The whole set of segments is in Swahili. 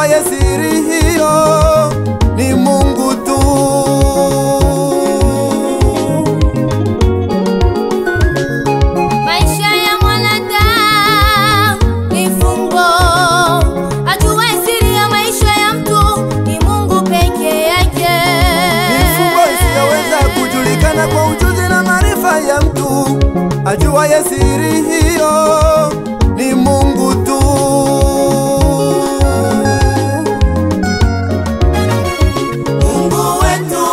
ajuaye siri hiyo ni Mungu tu. Maisha ya mwanadamu ni fumbo, ajue siri ya maisha ya mtu ni Mungu peke yake. Mifugo isiyoweza kujulikana kwa ujuzi na maarifa ya mtu, ajuaye siri hiyo ni Mungu tu. Mungu wetu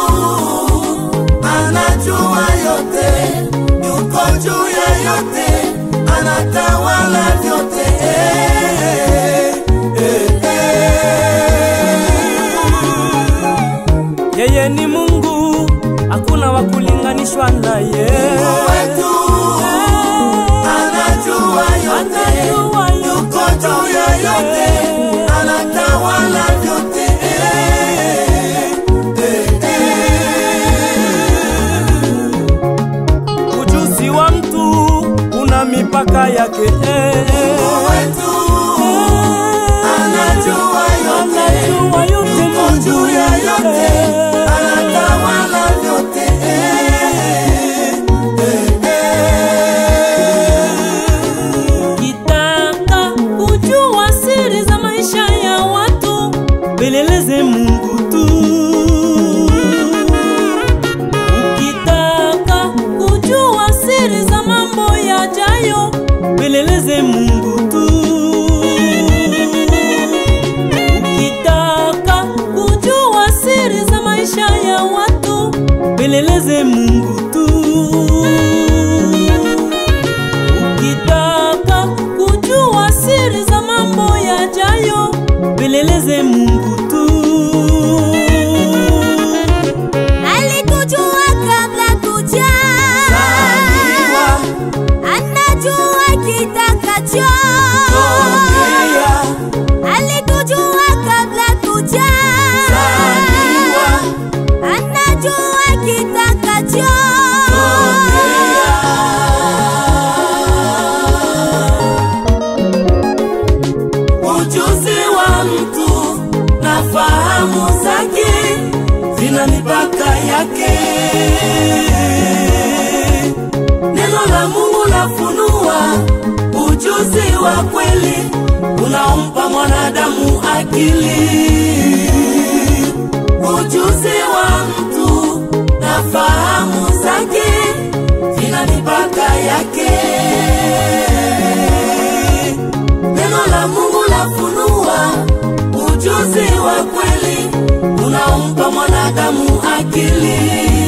anajua yote, yuko juu ya yote, anatawala vyote. Eh, eh, eh. Yeye ni Mungu, hakuna wa kulinganishwa naye. wetu anajua yote, Anajua yuko juu ya yote, anatawala vyote. Ujuzi wa mtu una mipaka yake. Wetu anajua yote, Anajua yote yuko juu ya yote, Mungu. anatawala vyote. Kitaka kujua siri za maisha ya watu, peleleze Mungu tu. Ukitaka kujua siri za mambo yajayo, peleleze Mungu tu. Ukitaka kujua siri za maisha ya watu, peleleze Mungu tu. Ukitaka kujua siri za mambo yajayo, peleleze Mungu tu. Alikujua kabla kuja, anajua kitakacho. Alikujua kabla kuja, anajua kitakacho. Ujuzi wa mtu na fahamu zake zina mipaka yake. Neno la Mungu lafunua ujuzi wa kweli unaompa mwanadamu akili. Ujuzi wa mtu na fahamu zake zina mipaka yake. Neno la Mungu lafunua ujuzi wa kweli unaompa mwanadamu akili.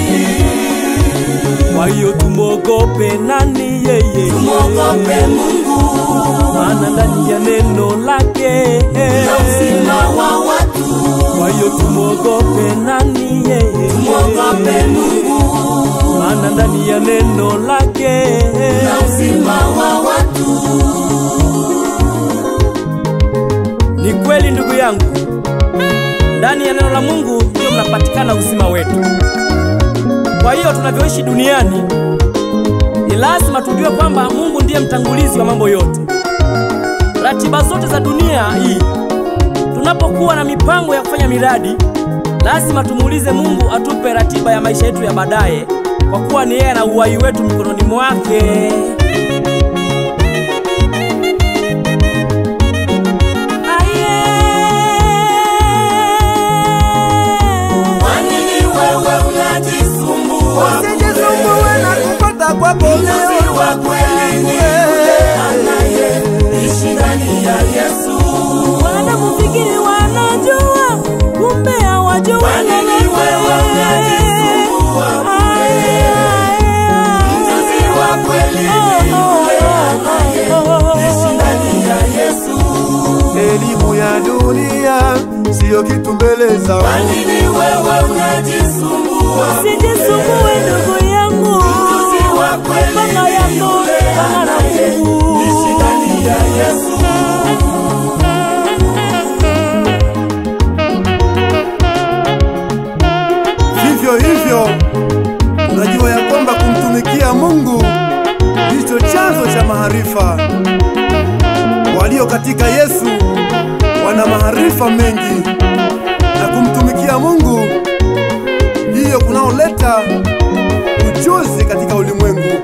Kwa hiyo tumwogope nani yeye? Tumwogope Mungu maana ndani ya neno lake na uzima wa watu. Kwa hiyo tumwogope nani yeye? Tumwogope Mungu maana ndani ya neno lake na uzima wa watu. Ni kweli ndugu yangu, ndani ya neno la Mungu ndiyo mnapatikana uzima wetu. Kwa hiyo tunavyoishi duniani, ni lazima tujue kwamba Mungu ndiye mtangulizi wa mambo yote. Ratiba zote za dunia hii, tunapokuwa na mipango ya kufanya miradi, lazima tumuulize Mungu atupe ratiba ya maisha yetu ya baadaye, kwa kuwa ni yeye na uhai wetu mikononi mwake. Kwa nini wewe unajisumbua? Usijisumbue na kupata kwako Mjuzi leo. wa kweli ni yule anayeishi ndani ya Yesu. Wanakufikiri wanajua, kumbe hawajui Kwa nini wewe unajisumbua? Mjuzi wa kweli ni yule anayeishi ndani ya Yesu. Elimu ya dunia siyo kitu mbele za Kwa nini wewe unajisumbua? Sijisumbue ndugu yangu, Mjuzi wa kweli Baba ni yako yule Bwana na Mungu. anayeishi ndani ya Yesu. Vivyo hivyo unajua ya kwamba kumtumikia Mungu ndicho chanzo cha maarifa. Walio katika Yesu wana maarifa mengi na kumtumikia Mungu ndiyo kunaoleta ujuzi katika ulimwengu.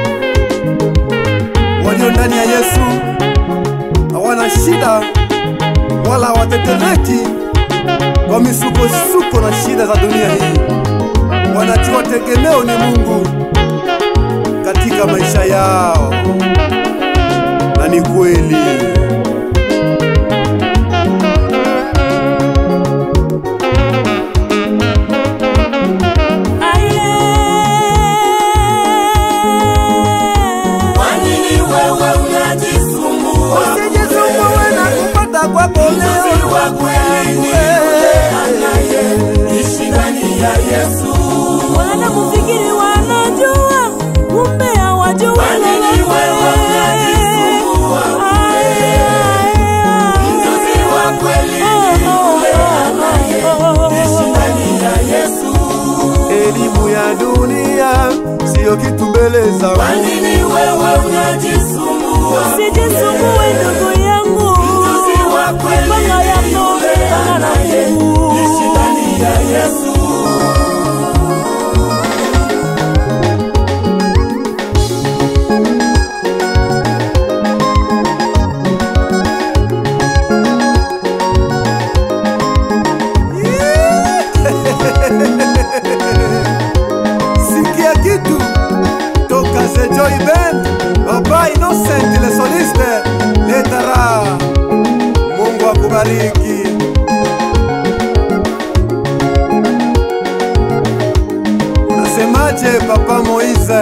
Walio ndani ya Yesu hawana shida wala hawatetereki kwa misukosuko na shida za dunia hii. Wanajua tegemeo ni Mungu katika maisha yao, na ni kweli. Usijisumbue na kupata kwako leo. Wanakufikiri wanajua, kumbe hawajui lolote. Aya, aya. Oh, oh, oh. Elimu ya dunia siyo kitu mbele za Mungu. Usijisumbue ndugu yangu, mipango yako ipanga na Mungu. Sikia kitu toka The Joy Band, Baba Innocent le soliste Letara. Mungu akubariki. Unasemaje Papa Moise?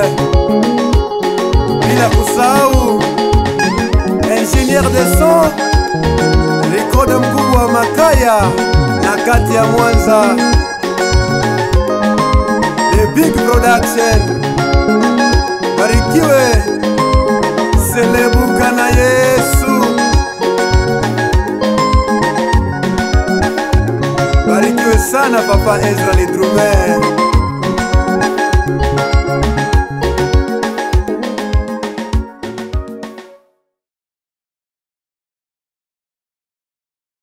Bila kusahau ingénieur de son rekode mkubwa wa Makaya na kati ya Mwanza The Big Production. Barikiwe, selebuka na Yesu. Barikiwe sana Papa Ezra Lidrume.